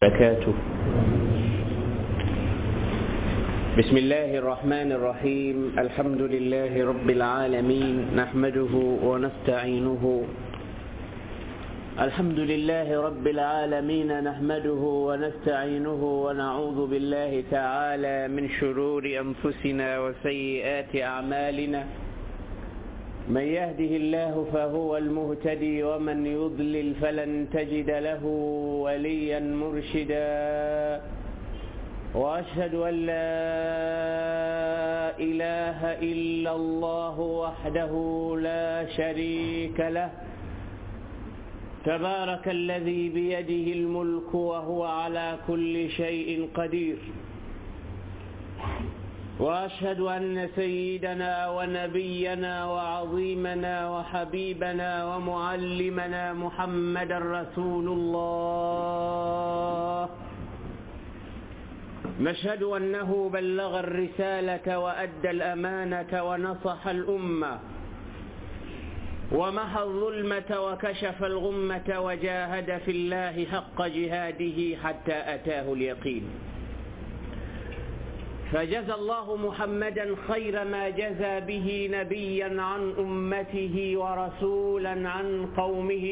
وبركاته بسم الله الرحمن الرحيم الحمد لله رب العالمين نحمده ونستعينه الحمد لله رب العالمين نحمده ونستعينه ونعوذ بالله تعالى من شرور أنفسنا وسيئات أعمالنا من يهده الله فهو المهتدي ومن يضلل فلن تجد له وليا مرشدا واشهد ان لا اله الا الله وحده لا شريك له تبارك الذي بيده الملك وهو على كل شيء قدير واشهد ان سيدنا ونبينا وعظيمنا وحبيبنا ومعلمنا محمدا رسول الله نشهد انه بلغ الرساله وادى الامانه ونصح الامه ومحى الظلمه وكشف الغمه وجاهد في الله حق جهاده حتى اتاه اليقين فجزى الله محمدا خير ما جزى به نبيا عن امته ورسولا عن قومه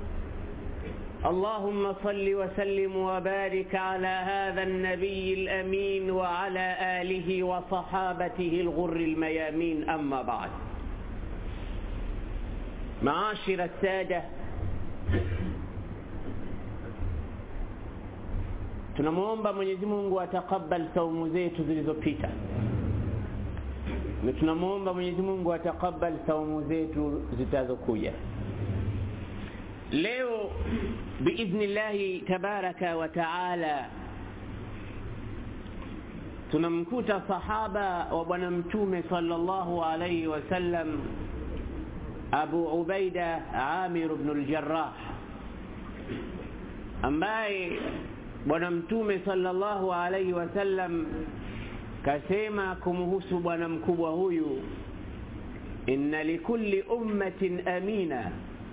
اللهم صل وسلم وبارك على هذا النبي الامين وعلى اله وصحابته الغر الميامين اما بعد معاشر الساده tunamwomba mwenyezi mungu atakabal saumu zetu zilizopita na tunamwomba mwenyezi mungu atakabal saumu zetu zitazokuja leo biidhnillahi tabaraka wa taala tunamkuta sahaba wa bwana mtume sallallahu alaihi wasallam abu ubaida amir bnu ljarah ambaye bwana mtume sallallahu alaihi wasallam kasema kumhusu bwana mkubwa huyu inna likulli ummatin amina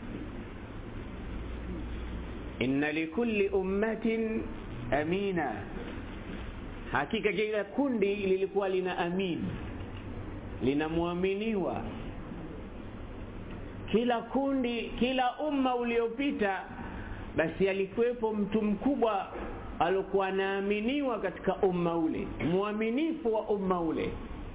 inna likulli ummatin amina hakika kila kundi lilikuwa lina amin linamwaminiwa kila kundi kila umma uliopita basi alikuwepo mtu mkubwa alikuwa anaaminiwa katika umma ule mwaminifu wa umma ule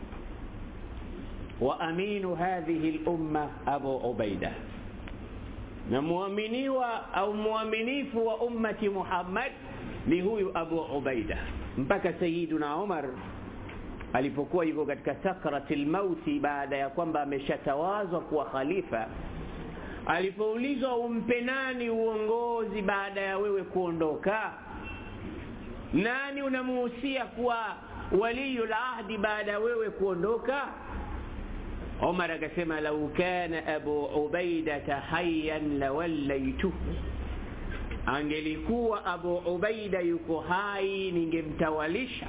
wa aminu hadhihi lumma abu ubaida na mwaminiwa au mwaminifu wa ummati muhammad ni huyu abu ubaida mpaka sayiduna umar alipokuwa yuko katika sakrati lmauti baada ya kwamba ameshatawazwa kuwa khalifa alipoulizwa umpe nani uongozi baada ya wewe kuondoka nani unamuhusia kuwa waliyu lahdi baada ya wewe kuondoka umar akasema lau kana abu ubaidata hayan lawallaituhu angelikuwa abu ubaida yuko hai ningemtawalisha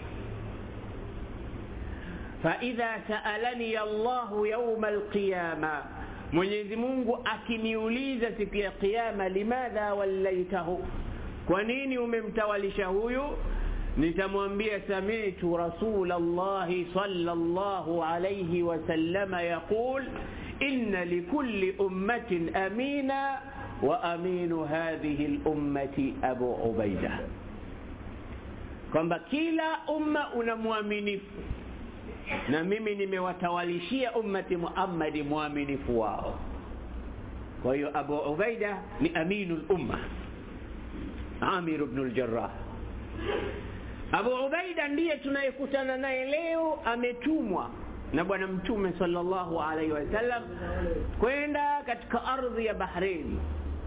faidha saalani allahu yauma alqiyama mwenyezi mungu akiniuliza siku ya qiama limadha wallaitahu kwa nini umemtawalisha huyu nitamwambia samitu rasul llahi sallallahu alayhi wasallama yaqul inna likulli ummatin amina wa aminu hadhihi lummati abu ubaida kwamba kila umma una mwaminifu na mimi nimewatawalishia ummati muhammadi mwaminifu wao kwa hiyo abu ubaida ni aminu lumma amir bnu ljarah abu ubaida ndiye tunayekutana naye leo ametumwa na bwana mtume salllahu alaihi wasallam kwenda katika ardhi ya bahrein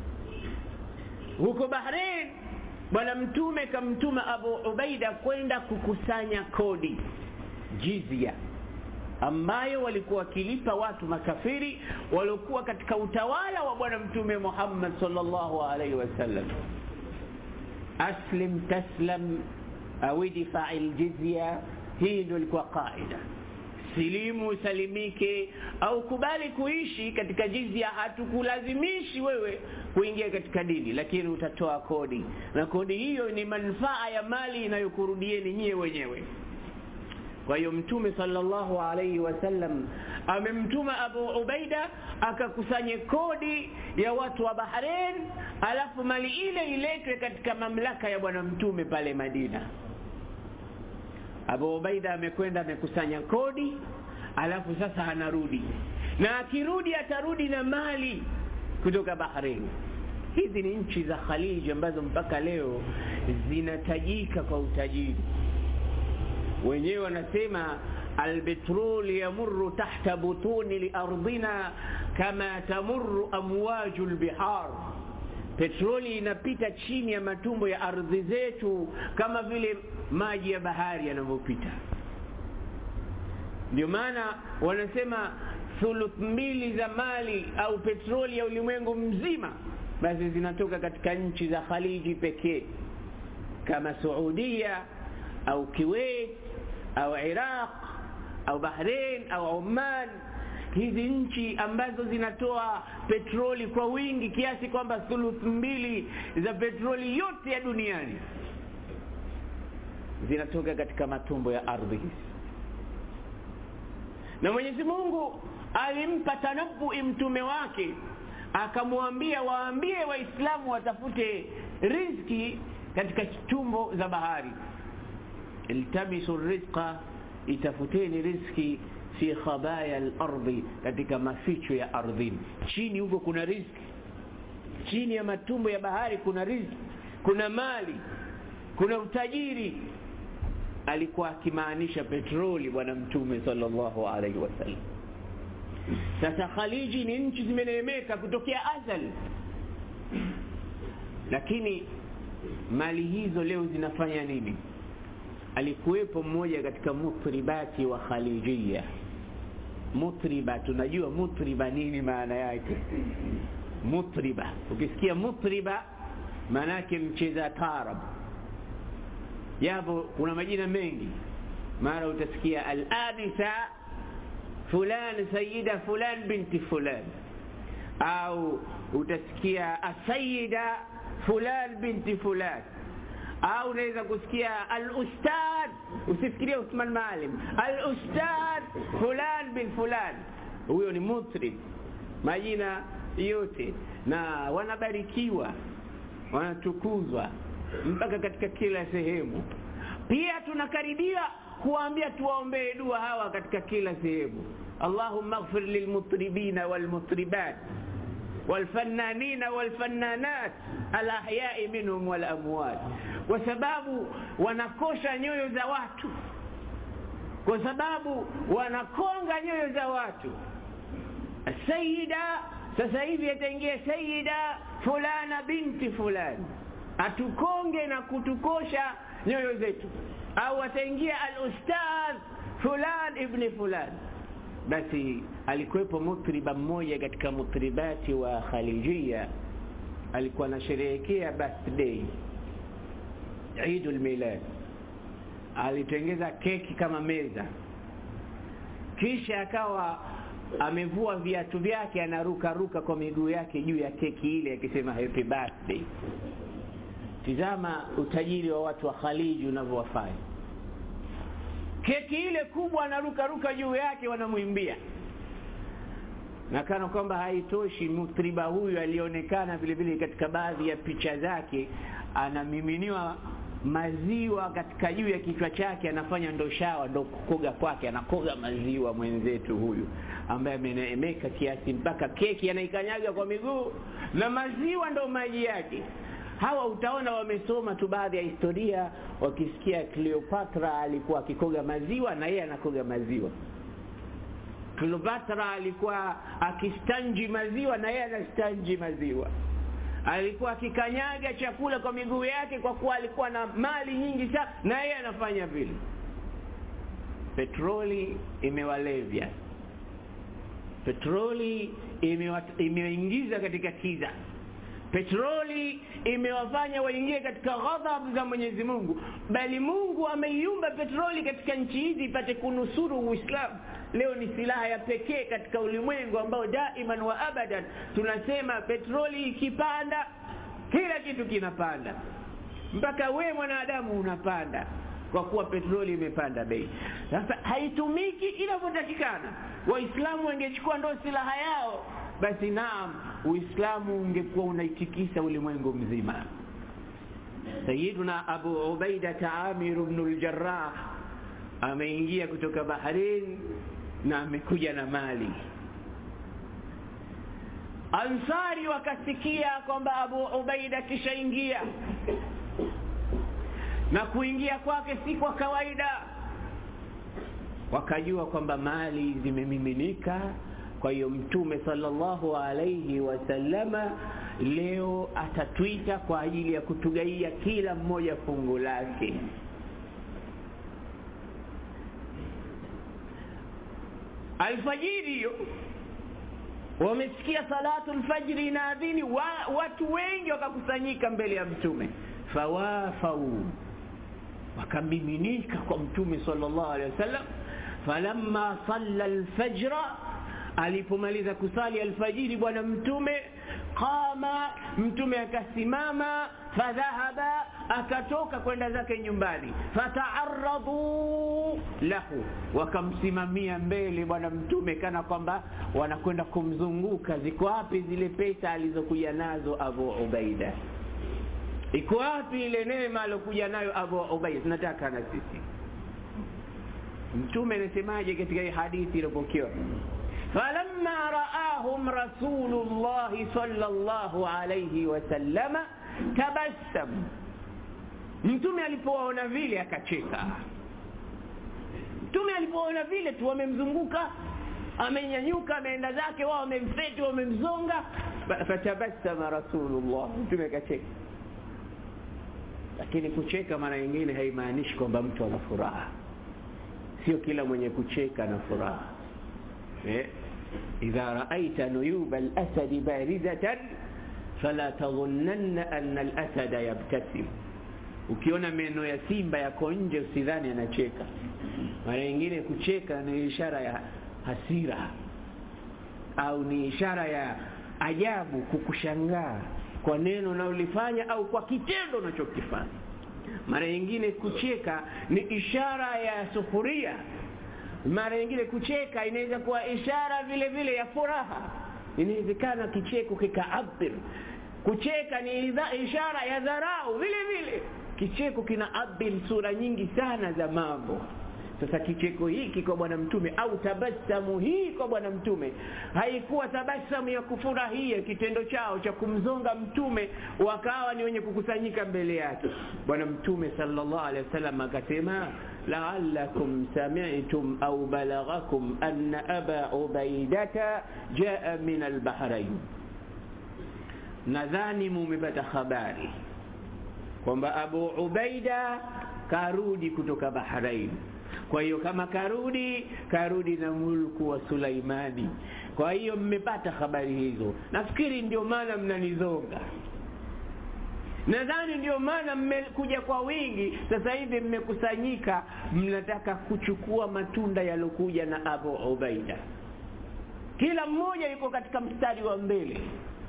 huko bahrein bwana mtume kamtuma abu ubaida kwenda kukusanya kodi jizia ambayo walikuwa wakilipa watu makafiri waliokuwa katika utawala wa bwana mtume muhammad salllahu alaihi wasallam aslim taslam au idfai ljizya hii ndio ilikuwa qaida silimu usalimike au kubali kuishi katika jizia hatukulazimishi wewe kuingia katika dini lakini utatoa kodi na kodi hiyo ni manufaa ya mali inayokurudieni nyie wenyewe kwa hiyo mtume sallallahu alaihi wasallam amemtuma abu ubaida akakusanye kodi ya watu wa bahrain alafu mali ile iletwe katika mamlaka ya bwana mtume pale madina abu ubaida amekwenda amekusanya kodi alafu sasa anarudi na akirudi atarudi na mali kutoka bahrain hizi ni nchi za khaliji ambazo mpaka leo zinatajika kwa utajiri wenyewe wanasema albetrol yamuru tahta butuni liardina kama tamuru amwaju lbihar petroli inapita chini ya matumbo ya ardhi zetu kama vile maji ya bahari yanavyopita ndio maana wanasema thuluth mbili za mali au petroli ya ulimwengu mzima basi zinatoka katika nchi za khaliji pekee kama saudia au kuwait au iraq au bahrain au oman hizi nchi ambazo zinatoa petroli kwa wingi kiasi kwamba thuluth mbili za petroli yote ya duniani zinatoka katika matumbo ya ardhi hizi na mwenyezi mungu alimpa tanabui mtume wake akamwambia waambie waislamu watafute rizki katika tumbo za bahari iltamisu rizqa itafuteni rizki fi khabaya lardhi katika maficho ya ardhini chini huko kuna rizki chini ya matumbo ya bahari kuna rizki kuna mali kuna utajiri alikuwa akimaanisha petroli bwana mtume sallallahu alaihi wasallam sasa khaliji ni nchi zimeneemeka kutokea azali lakini mali hizo leo zinafanya nini alikuwepo mmoja katika mutribati wa khalijia mutriba tunajua mutriba nini maana yake mutriba ukisikia mutriba maana yake mcheza tarab japo kuna majina mengi mara utasikia al-anisa fulan sayida fulan binti fulan au utasikia asayida fulan binti fulan au unaweza kusikia al-ustad usifikirie Uthman Maalim al-ustad fulan bin fulan huyo ni mutrib majina yote na wanabarikiwa wanatukuzwa mpaka katika kila sehemu pia tunakaribia kuwaambia tuwaombee dua hawa katika kila sehemu allahumma ighfir lilmutribina walmutribat والفنانين والفنانات الاحياء منهم والاموات kwa sababu wanakosha nyoyo za watu kwa sababu wanakonga nyoyo za watu sayida sasa hivi ataingia sayida fulana binti fulani atukonge na kutukosha nyoyo zetu au ataingia al-ustadh fulan ibni fulan basi alikuwepo mutriba mmoja katika mutribati wa khalijia alikuwa anasherehekea birthday Eidul Milad alitengeza keki kama meza kisha akawa amevua viatu vyake anaruka ruka kwa miguu yake juu ya keki ile akisema happy birthday tizama utajiri wa watu wa Khaliji unavyowafanya keki ile kubwa anaruka ruka juu yake wanamwimbia na kana kwamba haitoshi mutriba huyu alionekana vile vile katika baadhi ya picha zake anamiminiwa maziwa katika juu ya kichwa chake anafanya ndo shawa ndo kukoga kwake anakoga maziwa mwenzetu huyu ambaye ameneemeka kiasi mpaka keki anaikanyaga kwa miguu na maziwa ndo maji yake hawa utaona wamesoma tu baadhi ya historia wakisikia Cleopatra alikuwa akikoga maziwa na yeye anakoga maziwa Cleopatra alikuwa akistanji maziwa na yeye anastanji maziwa alikuwa akikanyaga chakula kwa miguu yake kwa kuwa alikuwa na mali nyingi sana na yeye anafanya vile petroli imewalevya petroli imeingiza katika kiza petroli imewafanya waingie katika ghadhab za mwenyezi mungu bali mungu ameiumba petroli katika nchi hizi ipate kunusuru uislamu leo ni silaha ya pekee katika ulimwengu ambao daiman wa abadan tunasema petroli ikipanda kila kitu kinapanda mpaka we mwanadamu unapanda kwa kuwa petroli imepanda bei sasa haitumiki inavyotakikana waislamu wangechukua ndo silaha yao basi naam uislamu ungekuwa unaitikisa ulimwengu mzima sayiduna abu ubaidata amiru bnu ljarah ameingia kutoka bahrain na amekuja na mali ansari wakasikia kwamba abu ubaida kishaingia na kuingia kwake si kwa kawaida wakajua kwamba mali zimemiminika kwa hiyo mtume sallallahu alaihi wasallama leo atatwita kwa ajili ya kutugaia kila mmoja fungu lake alfajiri hiyo wamesikia salatu lfajri inaadhini wa, watu wengi wakakusanyika mbele ya mtume fawafau wakamiminika kwa mtume sallallahu alaihi wasallam falamma salla alfajra alipomaliza kusali alfajiri bwana mtume qama mtume akasimama fadhahaba akatoka kwenda zake nyumbani fataaradhu lahu wakamsimamia mbele bwana mtume kana kwamba wanakwenda kumzunguka ziko wapi zile pesa alizokuja nazo abu ubaida iko wapi ile neema alokuja nayo abu ubaida tunataka na sisi mtume anasemaje katika hii hadithi iliyopokewa فلما رآهم رسول الله صلى الله عليه وسلم تبسم mtume alipowaona vile akacheka mtume alipoona vile tu wamemzunguka amenyanyuka ameenda zake wao wamemfeti wamemzonga fatabassama rasulullah mtume akacheka lakini kucheka mara nyingine haimaanishi kwamba mtu ana furaha sio kila mwenye kucheka na furaha إذا رأيت نيوب الأسد باردة فلا تظنن أن الأسد يبتسم ukiona meno ya simba yako nje usidhani anacheka mara nyingine kucheka ni ishara ya hasira au ni ishara ya ajabu kukushangaa kwa neno unalolifanya au kwa kitendo unachokifanya mara nyingine kucheka ni ishara ya sufuria mara nyingine kucheka inaweza kuwa ishara vile vile ya furaha inawezekana kicheko kikaabir kucheka ni ishara ya dharau vile vile kicheko kina abir sura nyingi sana za mambo sasa kicheko hiki kwa bwana mtume au tabasamu hii kwa bwana mtume haikuwa tabasamu ya kufurahia kitendo chao cha kumzonga mtume wakawa ni wenye kukusanyika mbele yake bwana mtume sallallahu alaihi wasallam akasema لعلكم سمعتم أو بلغكم أن أبا عبيدة جاء من البحرين nadhani mumepata habari kwamba abu ubaida karudi kutoka bahrain kwa hiyo kama karudi karudi na mulku wa sulaimani kwa hiyo mmepata habari hizo nafikiri ndio maana mnanizonga nadhani ndio maana mmekuja kwa wingi sasa hivi mmekusanyika mnataka kuchukua matunda yalokuja na abu ubaida kila mmoja yuko katika mstari wa mbele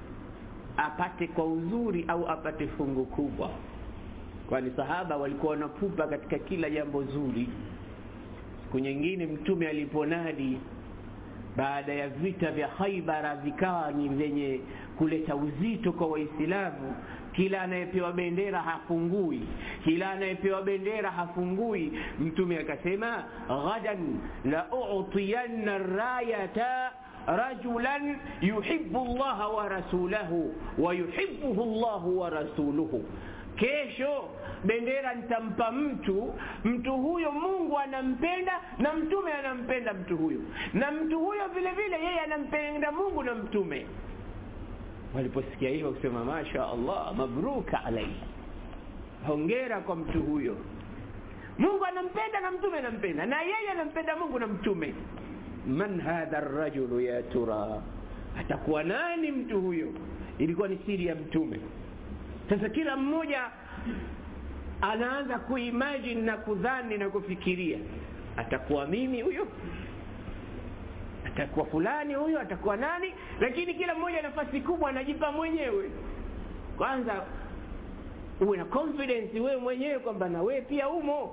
apate kwa uzuri au apate fungu kubwa kwani sahaba walikuwa wanapupa katika kila jambo zuri siku nyingine mtume aliponadi baada ya vita vya haibara vikawa ni vyenye kuleta uzito kwa waislamu kila anayepewa bendera hafungui kila anayepewa bendera hafungui mtume akasema ghadan la utiyanna rayata rajulan yuhibbu llaha wa rasulahu wa yuhibbuhu llahu wa rasuluhu kesho bendera nitampa mtu mtu huyo mungu anampenda na mtume anampenda mtu huyo na mtu huyo vile vile yeye anampenda mungu na mtume waliposikia hivyo kusema masha allah mabruka alaihi hongera kwa mtu huyo mungu anampenda na mtume anampenda na yeye anampenda mungu na mtume man hadha rajulu ya tura atakuwa nani mtu huyo ilikuwa ni siri ya mtume sasa kila mmoja anaanza kuimagine na kudhani na kufikiria atakuwa mimi huyo atakuwa fulani huyo atakuwa nani lakini kila mmoja nafasi kubwa anajipa mwenyewe kwanza uwe na confidence wewe mwenyewe kwamba na wewe pia umo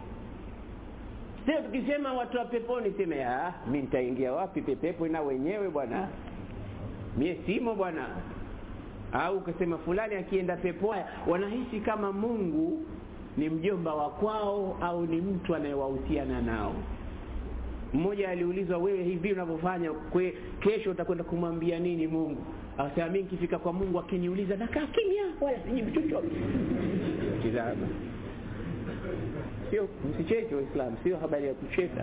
sio tukisema watu wa peponi seme ah mi nitaingia wapi pepepo na wenyewe bwana mie simo bwana au ukasema fulani akienda peponi wanahisi kama mungu ni mjomba wa kwao au ni mtu anayewahusiana nao mmoja aliulizwa wewe hivi unavyofanya kesho utakwenda kumwambia nini mungu akasema mi nikifika kwa mungu akiniuliza nakaa kimya wala sijibu chochote tizama sio msicheke waislamu sio habari ya kucheka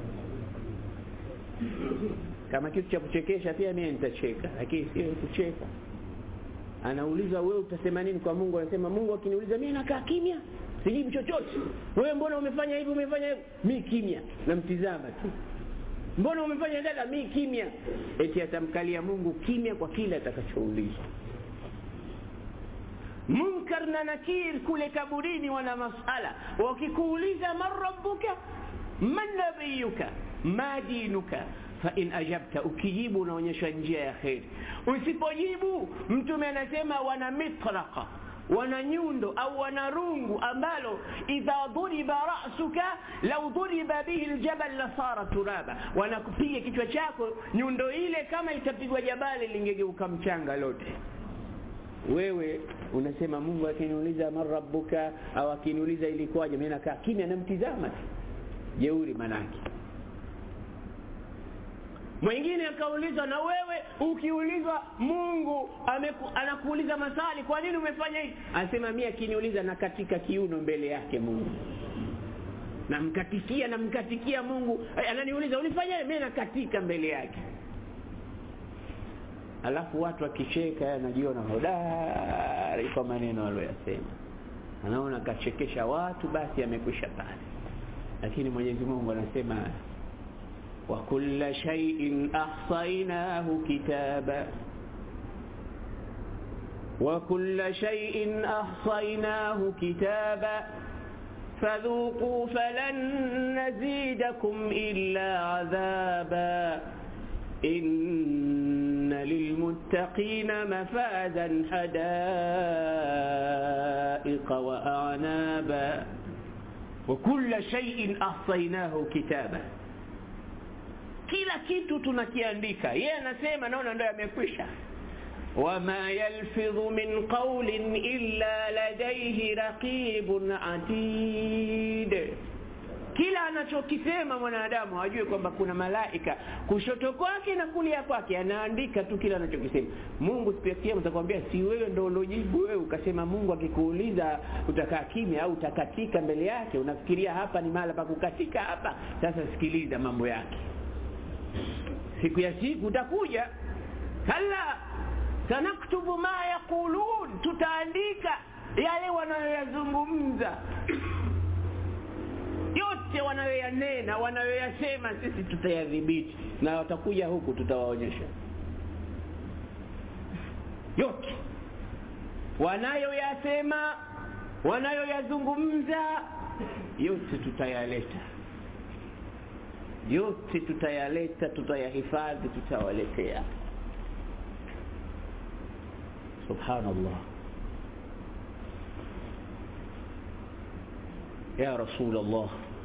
kama kitu cha kuchekesha pia mie nitacheka lakini sio kucheka anaulizwa wewe utasema nini kwa mungu anasema mungu akiniuliza mie nakaa kimya sijibu chochote wewe mbona umefanya hivi umefanya hivi mi kimya namtizama tu mbona umefanya dada mi kimya eti atamkalia mungu kimya kwa kile atakachoulizwa munkar na nakir kule kaburini wana masala wakikuuliza man rabbuka man nabiyuka ma dinuka fain ajabta ukijibu unaonyesha njia ya kheri usipojibu mtume anasema wana mitraqa wana nyundo au wana rungu ambalo idha dhuriba rasuka lau dhuriba bihi ljabal lasara turaba wanakupiga kichwa chako nyundo ile kama itapigwa jabali lingegeuka mchanga lote wewe unasema mungu akiniuliza man rabbuka au akiniuliza ilikuwaje mi nakaa kimya namtizama tu jeuri manake mwingine akaulizwa na wewe ukiulizwa mungu ameku, anakuuliza maswali kwa nini umefanya hivi anasema mi akiniuliza na katika kiuno mbele yake mungu namkatikia namkatikia mungu ananiuliza ulifanya mi nakatika mbele yake alafu watu akicheka anajiona hodari kwa maneno aliyoyasema anaona akachekesha watu basi amekwisha pale lakini mwenyezi mungu anasema وكل شيء أحصيناه كتابا وكل شيء أحصيناه كتابا فذوقوا فلن نزيدكم إلا عذابا إن للمتقين مفازا حدائق وأعنابا وكل شيء أحصيناه كتابا kila kitu tunakiandika yeye anasema naona ndo yamekwisha wama yalfidhu min qaulin illa ladaihi raqibun atid kila anachokisema mwanadamu hajue kwamba kuna malaika kushoto kwake na kulia kwake anaandika tu kila anachokisema mungu siku ya kiama utakwambia si wewe ndo ulojibu wewe ukasema mungu akikuuliza utakaa kimya au utakatika mbele yake unafikiria hapa ni mahala pa kukatika hapa sasa sikiliza mambo yake siku ya siku utakuja kalla sanaktubu ma yaqulun tutaandika yale wanayoyazungumza yote wanayoyanena wanayoyasema sisi tutayadhibiti na watakuja huku tutawaonyesha yote wanayoyasema wanayoyazungumza yote tutayaleta yote tutayaleta tutayahifadhi tutawaletea subhanallah ya rasul allah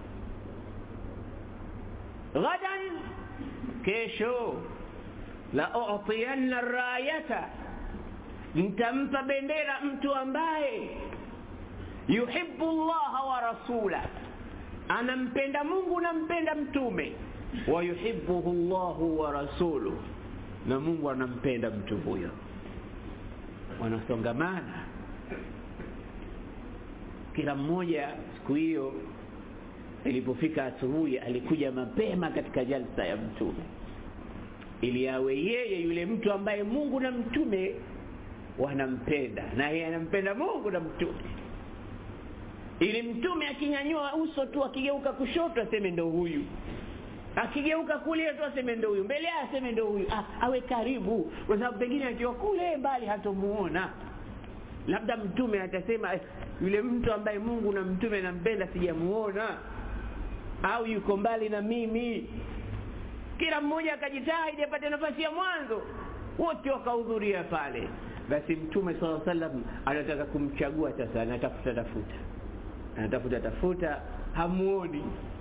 ghadan kesho la utiyanna rayata nitampa bendera mtu ambaye yuhibbu llaha wa rasulah anampenda mungu nampenda mtume wayuhibuhu llahu wa rasuluh na mungu anampenda mtu huyo wanasongamana kila mmoja siku hiyo ilipofika asubuhi alikuja mapema katika jalsa ya mtume ili awe yeye yule mtu ambaye mungu na mtume wanampenda na yeye anampenda mungu na mtume ili mtume akinyanyua uso tu akigeuka kushoto aseme ndo huyu akigeuka kule tu aseme ndo huyu mbele aseme ndo huyu ah, awe karibu kwa sababu pengine akiwa kule mbali hatomuona labda mtume atasema eh, yule mtu ambaye mungu na mtume nampenda sijamuona au yuko mbali na mimi kila mmoja akajitahidi apate nafasi ya mwanzo wote wakahudhuria pale basi mtume saa salam anataka kumchagua sasa anatafuta tafuta anatafuta tafuta hamuoni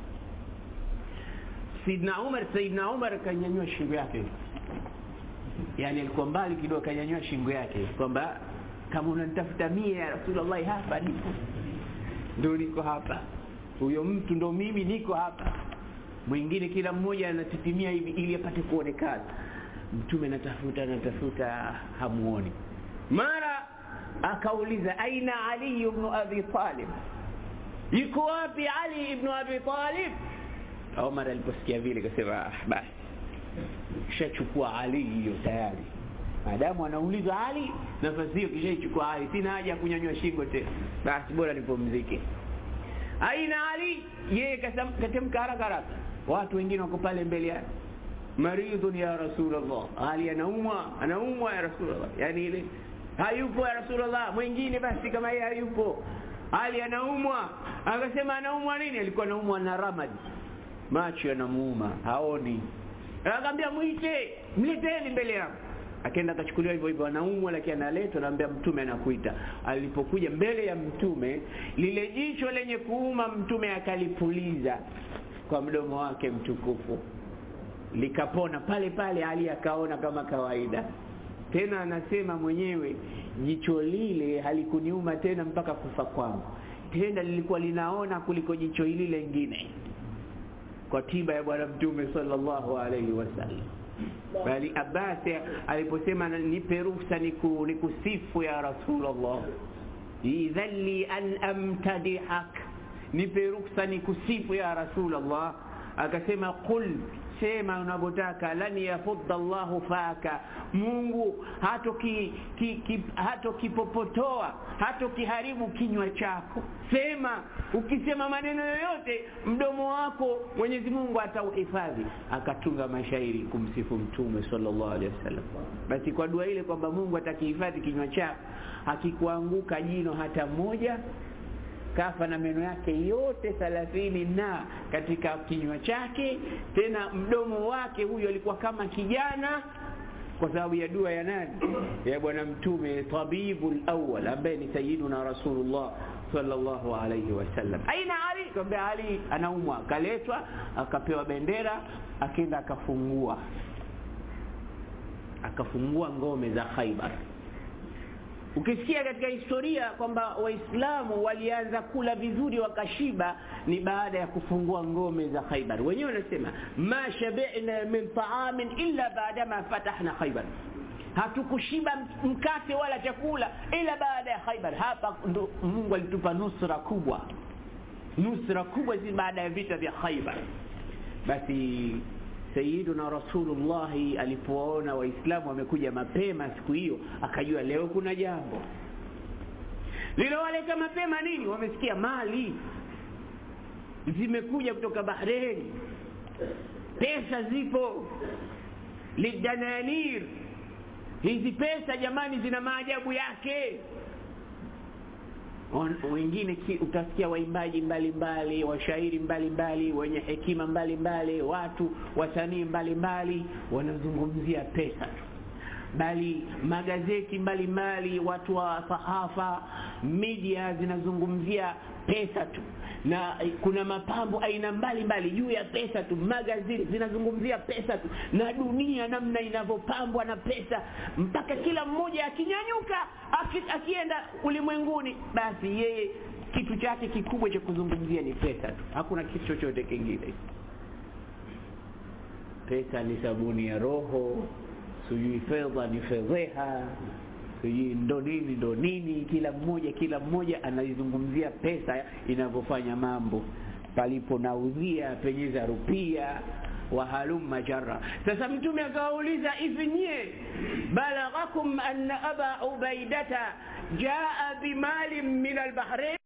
sidna umar saidna umar akanyanyua shingo yake yani alikuwa mbali kidogo akanyanyua shingo yake kwamba kama unanitafuta mie ya rasulllahi hapa nipo ndo niko hapa huyo mtu ndo mimi niko hapa mwingine kila mmoja anatitimia hivi ili apate kuonekana mtume natafuta natafuta hamuoni mara akauliza aina ali ibnu abi talib yuko wapi ali ibnu abi talib omar aliposikia vile kasema ah, basi shachukua ali hiyo tayari maadamu anaulizwa ali nafasi hiyo kishaichukua ali sina haja ya kunyanywa shingo tena basi bora nipumzike aina ali yeye katemka haraka haraka watu wengine wako pale mbele yake maridhun ya rasulllah ali anaumwa anaumwa ya rasulllah yani ile hayupo ya rasulllah mwingine basi kama yeye hayupo ali anaumwa akasema anaumwa nini alikuwa anaumwa na ramadi macho yanamuuma haoni akaambia mwite mleteni mbele yangu akaenda akachukuliwa hivyo hivyo anaumwa lakini analetwa naambia mtume anakuita alipokuja mbele ya mtume lile jicho lenye kuuma mtume akalipuliza kwa mdomo wake mtukufu likapona pale pale ali akaona kama kawaida tena anasema mwenyewe jicho lile halikuniuma tena mpaka kufa kwangu tena lilikuwa linaona kuliko jicho hili lengine kwa tiba ya bwana mtume sallallahu alaihi wasallam bali abbas aliposema nipe ruhusa niku, nikusifu ya rasulllah idhan li an amtadihak nipe ruhusa nikusifu ya rasulllah akasema qul sema unavyotaka lan yafudha llahu faka mungu hatokipopotoa hatokiharibu kinywa chako sema ukisema maneno yoyote mdomo wako mwenyezi mungu atauhifadhi akatunga mashairi kumsifu mtume sallallahu alaihi wasallam basi kwa dua ile kwamba mungu atakihifadhi kinywa chako hakikuanguka jino hata moja kafa na meno yake yote thalathini na katika kinywa chake tena mdomo wake huyo alikuwa kama kijana kwa sababu ya dua ya nani ya bwana mtume tabibu lawal ambaye ni sayiduna rasulullah sallallahu alaihi wasallam aina ali kaambia ali anaumwa akaletwa akapewa bendera akenda akafungua akafungua ngome za khaibar ukisikia katika historia kwamba waislamu walianza kula vizuri wakashiba ni baada ya kufungua ngome za khaibar wenyewe wanasema ma shabina min taamin illa baadama fatahna khaibar hatukushiba mkate wala chakula ila baada ya khaibar hapa ndo mungu alitupa nusra kubwa nusra kubwa si baada ya vita vya khaibar basi sayiduna rasulullahi alipowaona waislamu wamekuja mapema siku hiyo akajua leo kuna jambo lilowaleta mapema nini wamesikia mali zimekuja kutoka bahreni pesa zipo lidananir hizi pesa jamani zina maajabu yake wengine utasikia waimbaji mbalimbali washairi mbalimbali wenye hekima mbalimbali watu wasanii mbalimbali wanazungumzia pesa tu bali magazeti mbalimbali watu wa sahafa media zinazungumzia pesa tu na kuna mapambo aina mbalimbali juu ya pesa tu magazeti zinazungumzia pesa tu na dunia namna inavyopambwa na pesa mpaka kila mmoja akinyanyuka aki, akienda ulimwenguni basi yeye kitu chake kikubwa cha kuzungumzia ni pesa tu hakuna kitu chochote kingine pesa ni sabuni ya roho sijui fedha ni fedheha sijui ndo nini ndo nini kila mmoja kila mmoja anaizungumzia pesa inavyofanya mambo palipo naudhia penyeza rupia wahalumma jarra sasa mtume akawauliza hivi nyie balaghakum anna aba ubaidata jaa bimalin min albahrain